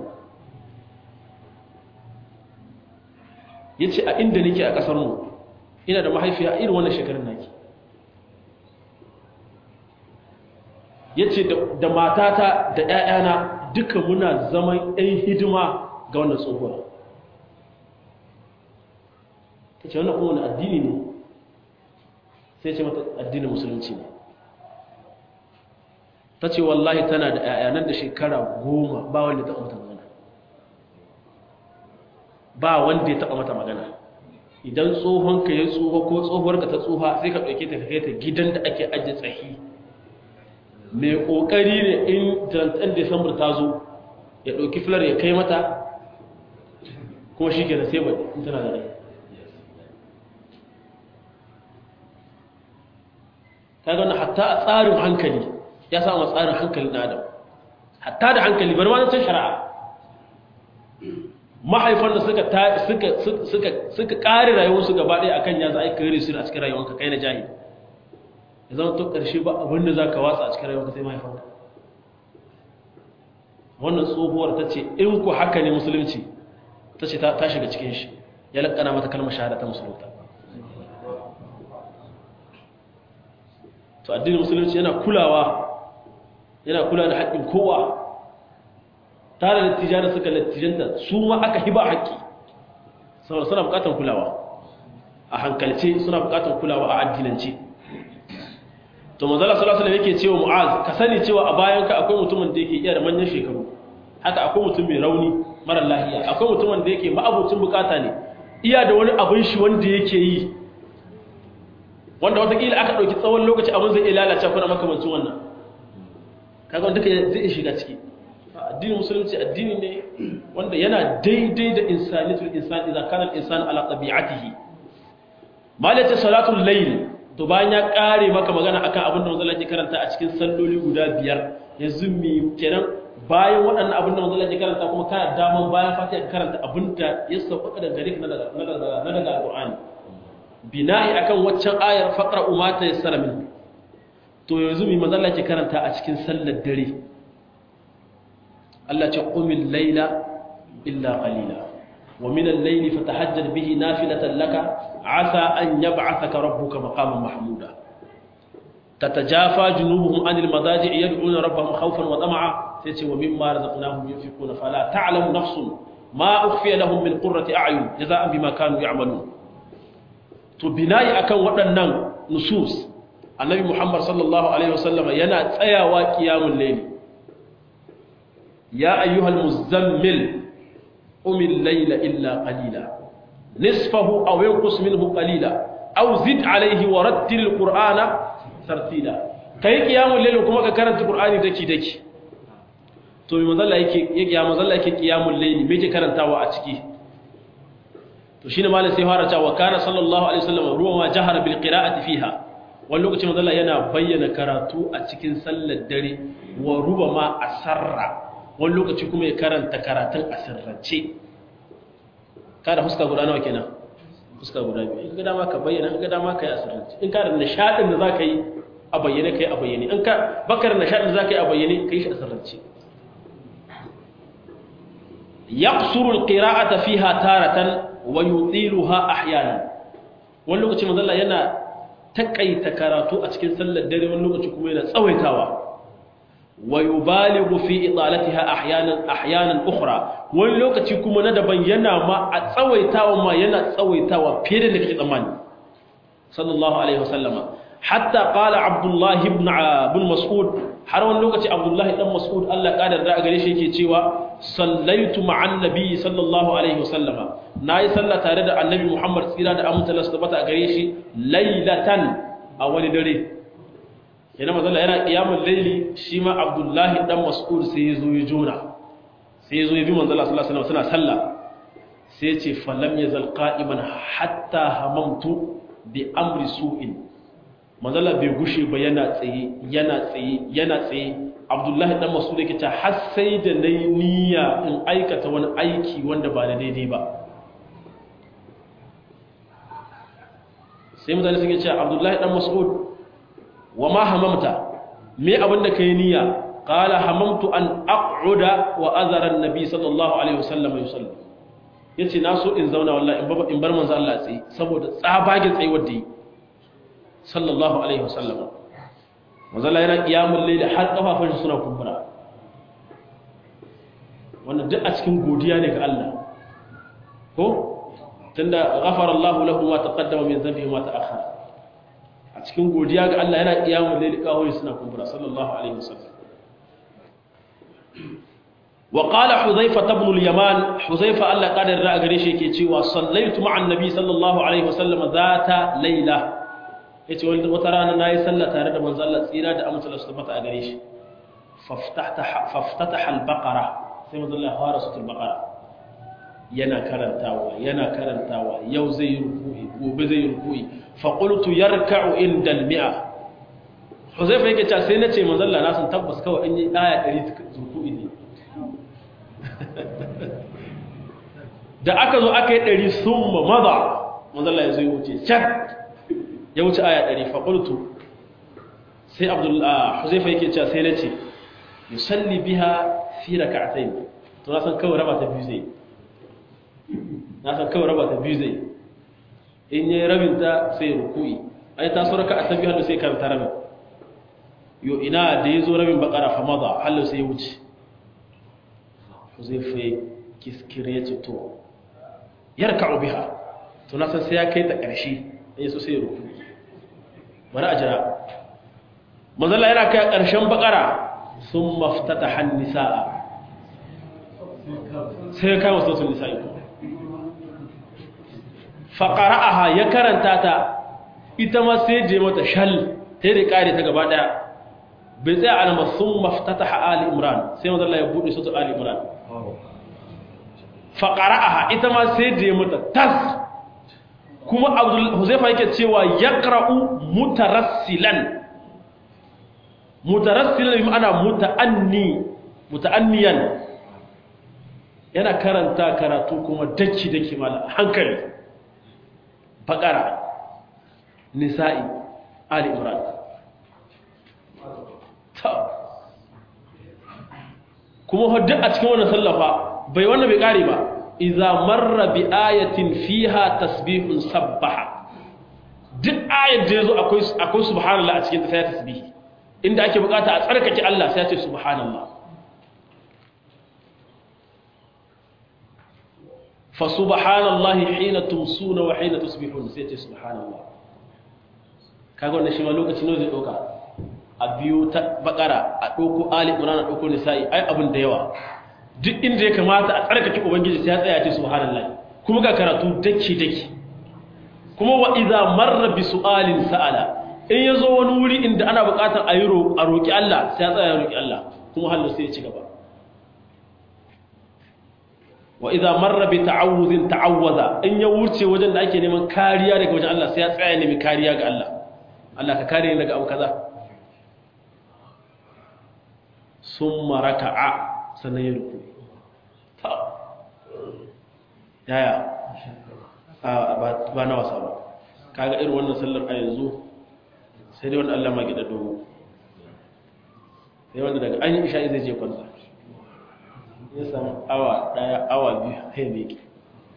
ya ce a inda nake a ƙasarmu ina da mahaifiya a irin wannan shekarun naki ya ce da matata da ‘ya'yana duka muna zaman ‘yan hidima ga wannan tsohuwa ta ce wannan kuma wani addini ne sai ce mata addinin musulunci ne ta ce wallahi tana da ‘ya'ya nan da shekara goma ba wanda ta mata magana ba wanda ya taɓa mata magana idan tsohonka ya tsoho ko tsohuwarka ta tsoha sai ka ɗauke ta kai ta gidan da ake ajiye tsahi mai ƙoƙari ne in tantan desambar ta zo ya ɗauki filar ya kai mata kuma shi ke da sai bai in tana da rai ta gana hatta a tsarin hankali ya samu tsarin hankalin na adam hatta da hankali bari ma can shari'a mahaifan da suka suka suka suka kare rayuwarsu gaba ɗaya akan ya za a yi kare su a cikin rayuwarka kai na jahili ya zama to ƙarshe ba abin da za ka watsa a cikin rayuwarka sai mahaifanka wannan tsohuwar ta ce in ku haka ne musulunci ta ce ta shiga cikin shi ya laƙana mata kalmar shahada ta musulunta to addinin musulunci yana kulawa yana kula da haƙƙin kowa tare da tijar da suka lattijanta su ma aka hiba haƙƙi saboda suna buƙatar kulawa a hankalce suna buƙatar kulawa a addinance to manzala sallallahu alaihi yake cewa mu'az ka sani cewa a bayan ka akwai mutumin da yake iya da manyan shekaru haka akwai mutum mai rauni mara lafiya akwai mutumin da yake ma'abucin bukata ne iya da wani abin shi wanda yake yi wanda watakila aka ɗauki tsawon lokaci abin zai iya lalace kuna makamancin wannan kaga wanda duka zai iya shiga ciki addinin musulunci addini ne wanda yana daidai da insaniyatul insan idan kana al-insan ala tabi'atihi malaka salatul layl to bayan ya kare maka magana akan abin da manzon ke karanta a cikin salloli guda biyar yanzu mi kenan bayan waɗannan abin da manzon ke karanta kuma kana daman bayan fatiha ka karanta abin da ya sauka da gare ka na daga na daga alqur'ani bina'i akan waccan ayar faqra umata yassara min to yanzu mi manzon ke karanta a cikin sallar dare Allah ce qumil layla illa qalila wa min al-layli fatahajjad bihi nafilatan laka asa an yab'athaka rabbuka maqaman mahmuda tatajafa junubuhum anil madaji' yad'una rabbahum khawfan wa tama'a sai ce wa mimma razaqnahum yunfiquna fala ta'lamu nafsun ma ukhfiya lahum min qurrati a'yun jazaa'an bima kanu ya'malun to binayi akan waɗannan nusus annabi muhammad sallallahu alaihi wasallam yana tsayawa qiyamul layl ya ayyuhal muzammil umil layla illa qalila nisfahu aw yanqus minhu qalila aw zid alayhi wa rattil alqur'ana tartila kai qiyamul layl kuma ka karanta qur'ani daki daki to me manzalla yake yake ya manzalla yake qiyamul layl me yake karantawa a ciki to shine malam sai fara cewa kana sallallahu alaihi wasallam ruwa ma jahara bil qira'ati fiha wani lokacin manzalla yana bayyana karatu a cikin sallar dare wa ruba ma asarra wani lokaci kuma ya karanta karatun a sirrance kada fuska guda nawa kenan fuska guda biyu in ga dama ka bayyana in ga dama ka yi a sirrance in ka da nishadin da za ka yi a bayyane ka yi a bayyane in ka bakar nishadin da za ka yi a bayyane ka yi shi a sirrance yaqsuru alqira'ata fiha taratan wa yutiluha ahyanan wani lokaci manzo Allah yana takaita karatu a cikin sallar dare wani lokaci kuma yana tsawaitawa wa yubalighu fi idalatiha ahyanan ahyanan ukhra wani lokaci kuma na daban yana ma a tsawaitawa ma yana tsawaitawa fiye da kake tsammani sallallahu alaihi wasallama hatta qala abdullah ibn ibn mas'ud har wani lokaci abdullah dan mas'ud Allah kadar da gare shi yake cewa sallaitu ma'an nabi sallallahu alaihi wasallama nayi sallah tare da annabi muhammad tsira da aminta Allah tabbata a gare shi lailatan a wani dare yana mazalla yana qiyamul laili shi ma abdullahi dan mas'ud sai ya zo ya jona sai ya zo ya bi manzala sallallahu alaihi wasallam suna sallah sai ya ce falam yazal qa'iman hatta hamamtu bi amri su'in manzala bai gushe ba yana tsaye yana tsaye yana tsaye abdullahi dan mas'ud yake ta har sai da nayi niyya in aikata wani aiki wanda ba da daidai ba sai mutane suke cewa abdullahi dan mas'ud wa ma hamamta me abin da kai niyya qala hamamtu an aq'uda wa azara an-nabi sallallahu alaihi wasallam yusalli yace na so in zauna wallahi in bar manzo Allah tsaye saboda tsabagen tsayuwar da yi sallallahu alaihi wasallam manzo Allah yana qiyamul layl har kafafun shi suna kumbura wannan duk a cikin godiya ne ga Allah ko tunda ghafara Allahu lahu ma taqaddama min dhanbihi ma ta'akhkhara a cikin godiya ga Allah yana qiyamul layl kafafun suna kumbura sallallahu alaihi wasallam وقال حذيفة بن اليمان حذيفة الله قال الرأى قريش يكي cewa صليت مع النبي صلى الله عليه وسلم ذات ليلة yace wata rana nayi sallah tare da manzo Allah tsira da amince Allah subhanahu a gare shi faftahta faftataha al-baqara sai manzo Allah fara suratul baqara yana karantawa yana karantawa yau zai yi ruku'i gobe zai yi ruku'i fa qultu yarka'u inda al-mi'a Huzaifa yake cewa sai nace manzo Allah na san tabbas kawai in yi aya 100 ruku'i ne da aka zo aka yi ɗari sun ma maza manzala ya zo ya wuce can ya wuce aya ɗari faƙultu sai abdullahi huzaifa yake cewa sai na ce yusalli biha fi raka'atayn to na san kawai raba ta biyu zai na san kawai raba ta biyu zai in yayi rabin ta sai ruku'i ai ta so raka'a ta biyu hannu sai karanta rabin yo ina da yazo rabin bakara fa maza hallo sai ya wuce huzaifa ya kiskire ya ce to yarka'u biha to na san sai ya kai ta ƙarshe in so sai ya ruku bari a jira manzala yana kai ƙarshen bakara sun maftata hannisa'a sai ya kama sautin nisa'i faƙara'aha ya karanta ta ita ma sai je mata shal ta yi da ƙari ta gaba ɗaya bai tsaye alama sun maftata ali imran sai manzala ya buɗe sautin ali imran faƙara'aha ita ma sai je mata tas kuma abdul huzaifa yake cewa yaqra'u mutarassilan mutarassilan bi ma'ana muta'anni muta'anniyan yana karanta karatu kuma daki daki mala hankali baqara nisa'i ali imran kuma hadda a cikin wannan sallafa bai wannan bai kare ba idza marra bi ayatin fiha tasbihun sabbaha duk ayat da yazo akwai akwai subhanallah a cikin ta sai tasbihi inda ake bukata a tsarkake Allah sai ya ce subhanallah fa subhanallahi hina tumsuna wa hina tusbihun sai ya ce subhanallah kaga wannan shi ma lokaci ne zai doka a biyo ta bakara a doko ali imran a doko nisa'i ai abin da yawa duk inda ya kamata a tsarkake ubangiji sai ya tsaya ce subhanallahi kuma ga karatu dake dake kuma wa idza marra bi su'alin sa'ala in yazo wani wuri inda ana buƙatar a yi a roki Allah sai ya tsaya ya roki Allah kuma hallo sai ya ci gaba wa idza marra bi ta'awudhin ta'awwaza in ya wuce wajen da ake neman kariya daga wajen Allah sai ya tsaya nemi kariya ga Allah Allah ka kare ni daga abu kaza summa raka'a sannan ya ruku yaya ba na wasa ba kaga irin wannan sallar a yanzu sai dai wanda Allah ma gida dogo sai wanda daga an yi isha zai je kwanta ya samu awa daya awa biyu sai ne ki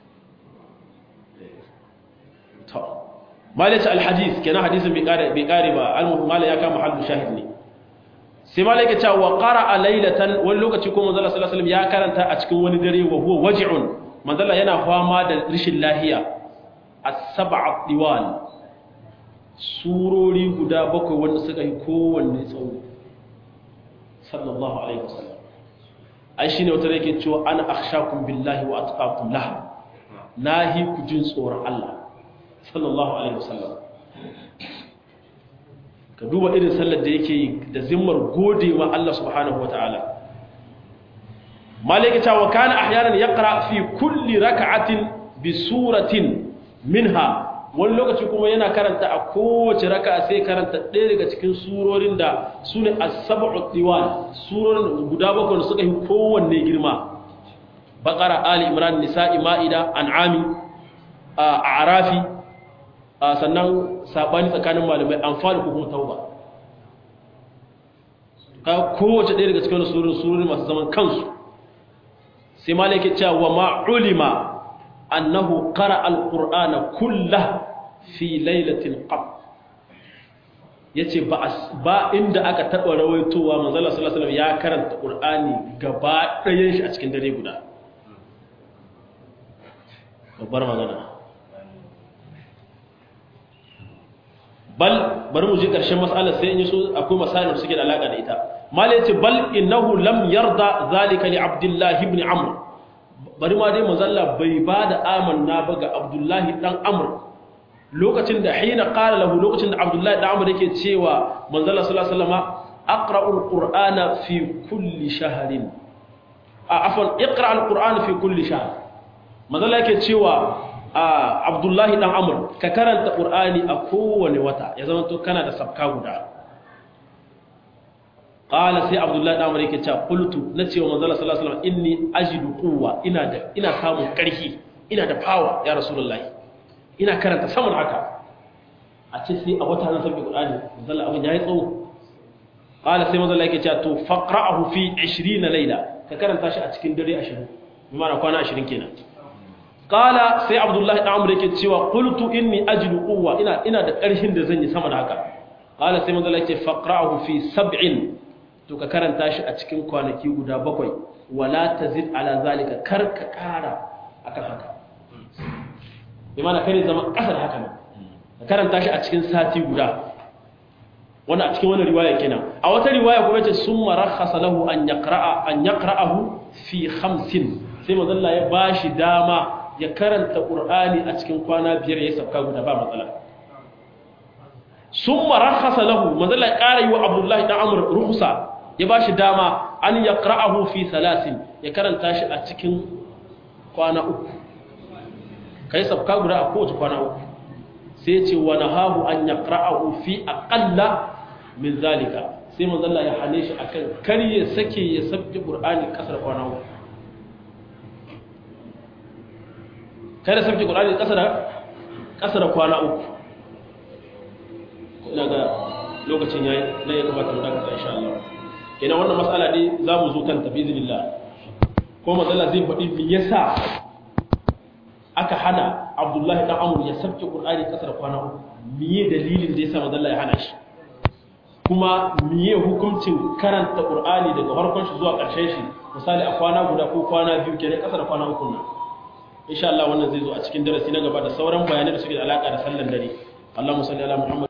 to malaci alhadis kenan hadisin bai kare ba al-mala ya kama hallu shahid ne sai ma laike cewa qara'a laylatan wani lokaci ko manzo sallallahu alaihi ya karanta a cikin wani dare wa huwa waj'un manzo yana fama da rishin lahiya as-sab'a diwan surori guda bakwai wanda suka yi kowanne tsawo sallallahu alaihi wasallam ai shine wata yake cewa ana akhshakum billahi wa atqakum lah nahi ku jin tsoron Allah sallallahu alaihi wasallam ka duba irin sallar da yake yi da zimmar gode ma Allah subhanahu wataala malaka ta wa kana ahyanan yaqra fi kulli rak'atin bi suratin minha wani lokaci kuma yana karanta a kowace raka'a sai karanta ɗaya daga cikin surorin da sune as-sab'u diwan surorin guda bakwai da suka yi kowanne girma baqara ali imran nisa'i ma'ida an'ami a'rafi sannan sabani tsakanin malamai anfal ko kuma tauba ka kowace ɗaya daga cikin surori surori masu zaman kansu sai ma yake cewa wa ma ulima annahu qara alqur'ana kullah fi lailatin qab yace ba ba inda aka taba rawaitowa manzo Allah sallallahu alaihi wasallam ya karanta qur'ani gaba ɗayan shi a cikin dare guda babbar magana bal bari mu je ƙarshen mas'alar sai in yi so akwai masalar suke da alaƙa da ita mal yace bal innahu lam yarda zalika li abdullah ibn amr bari ma dai manzalla bai ba da amanna ba ga abdullah dan amr lokacin da hina qala lahu lokacin da abdullah dan amr yake cewa manzalla sallallahu alaihi wasallam aqra'ul qur'ana fi kulli shahrin a afwan iqra al-qur'ana fi kulli shahr manzalla yake cewa a abdullahi dan amur ka karanta ƙur'ani a kowane wata ya zama to kana da sabka guda ƙala sai abdullahi dan amur yake cewa qultu na cewa manzala sallallahu alaihi wasallam inni ajidu quwwa ina da ina samun ƙarfi ina da power ya rasulullahi ina karanta saman haka a ce sai a wata na sabbi ƙur'ani manzala abin yayi tsawo ƙala sai manzala yake cewa to faqra'ahu fi 20 layla ka karanta shi a cikin dare 20 bi ma'ana kwana 20 kenan kala sai abdullahi dan amur yake cewa qultu inni ajidu quwwa ina ina da ƙarfin da zan yi sama da haka kala sai manzo yake faqra'uhu fi sab'in to ka karanta shi a cikin kwanaki guda bakwai wala tazid ala zalika kar ka kara akan haka bi mana kare zama kasar haka ne ka karanta shi a cikin sati guda wannan a cikin wannan riwaya kenan a wata riwaya kuma yace summa rakhasa lahu an yaqra'a an yaqra'ahu fi khamsin sai manzo Allah ya bashi dama ya karanta ƙur'ani a cikin kwana biyar ya sauka guda ba matsala sun marakasa lahu mazala ya ƙara yi wa abdullahi ɗan amur rukusa ya ba shi dama an ya ƙra'ahu fi salasin ya karanta shi a cikin kwana uku ka yi sauka guda a kowace kwana uku sai ce wani hahu an ya ƙra'ahu fi aƙalla min zalika sai mazala ya hane shi akan kar ya sake ya sabbi ƙur'ani ƙasar kwana uku kada sarki ƙur'ani ƙasa da ƙasa da kwana uku ina ga lokacin yayi na ya kamata mu dakata insha Allah kenan wannan mas'ala dai za mu zo kanta bi iznillah ko matsala zai faɗi me yasa aka hana Abdullahi dan Amr ya sabke Qur'ani ƙasa da kwana uku miye dalilin da yasa matsala ya hana shi kuma miye hukuncin karanta Qur'ani daga farkon shi zuwa ƙarshen shi misali a kwana guda ko kwana biyu kenan ƙasa da kwana uku nan insha Allah wannan zai zo a cikin darasi na gaba da sauran bayanai da suke da alaka da sallan dare Allahumma salli ala Muhammad